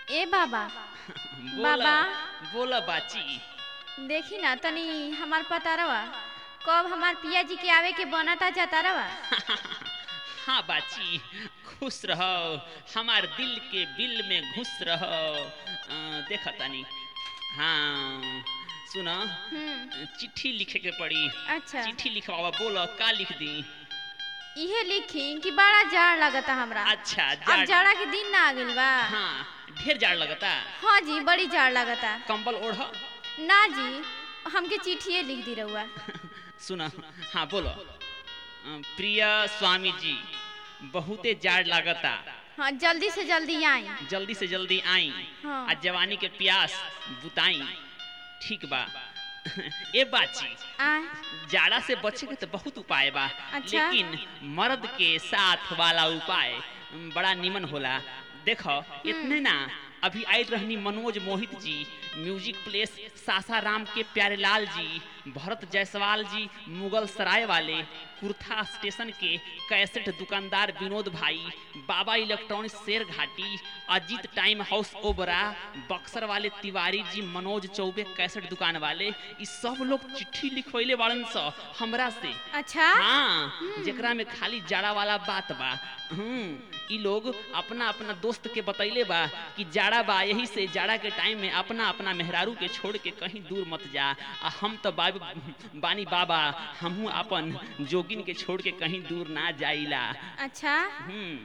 ए बाबा बोला बाबा। बोला बाची देखी ना तनी हमार पतारवा कब हमार पिया जी के आवे के बनता जातारवा हाँ बाची खुश रहो हमार दिल के बिल में घुस रहो अ, देखा तानी हाँ सुना हम्म चिट्ठी लिखे के पड़ी अच्छा चिट्ठी लिखवावा बोलो का लिख दी इहे लिखी कि बड़ा जाड़ लगता हमरा अच्छा अब जाड़ जाड़ा के दिन ना आ गइल बा हाँ ढेर जाड़ लगता हाँ जी बड़ी जाड़ लगता कंबल ओढ़ ना जी हमके चिट्ठिए लिख दी रहुआ सुना हाँ बोलो अ, प्रिय स्वामी जी बहुते जाड़ लागता हाँ जल्दी से जल्दी आई जल्दी से जल्दी आई हाँ। आ जवानी के प्यास बुताई ठीक बा ए बाची आय जाड़ा से बचे के तो बहुत उपाय बा अच्छा। लेकिन मर्द के साथ वाला उपाय बड़ा निमन होला देखो इतने ना अभी आई रहनी मनोज मोहित जी म्यूजिक प्लेस सासाराम के प्यारेलाल जी भरत जायसवाल जी मुगल सराय वाले कुर्था स्टेशन के कैसेट दुकानदार विनोद भाई बाबा electronics Sher Ghati Ajit time house Obra Buxar वाले तिवारी जी मनोज चौबे कैसेट दुकान वाले ई सब लोग चिट्ठी लिखवैले बाड़न स हमरा से अच्छा हाँ जेकरा में खाली जाड़ा वाला बात बा हम्म ई लोग अपना अपना दोस्त के बतैले बा कि जाड़ा बा यही से जाड़ा के टाइम में अपना अपना मेहरारू के छोड़ के कहीं दूर मत जा आ हम तो बाब, बानी बाबा हमहू अपन जोगिन के छोड़ के कहीं दूर ना जाइला अच्छा हम्म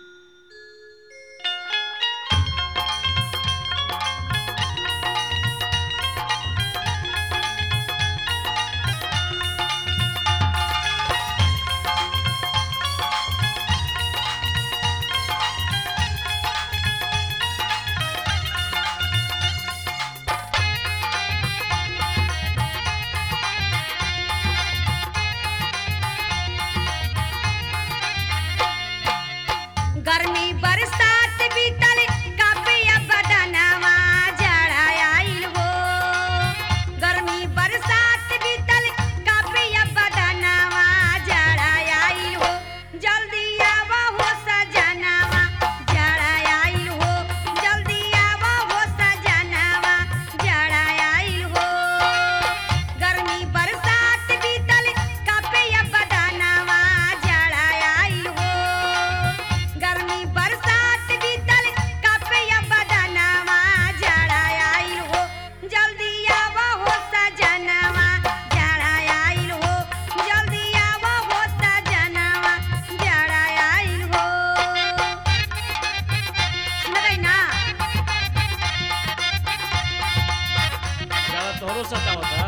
गर्मी बरसात बीतल कापिया बदनवा जड़ा आइल हो गर्मी बरसात बीतल कापिया बदनवा जड़ा आइल हो जल्दी आवा हो सजनवा जड़ा आइल हो जल्दी आवा हो सजनवा जड़ा आइल हो गर्मी बरसात बीतल कापिया बदनवा जड़ा आइल हो गर्मी बरसात बीतल कापिया बदनवा जड़ा आइल हो जल्दी आवा हो सजनवा जड़ा आइल हो जल्दी आवा हो सजनवा जड़ा आइल हो सुनबै ना ज्यादा तोहरो सतावता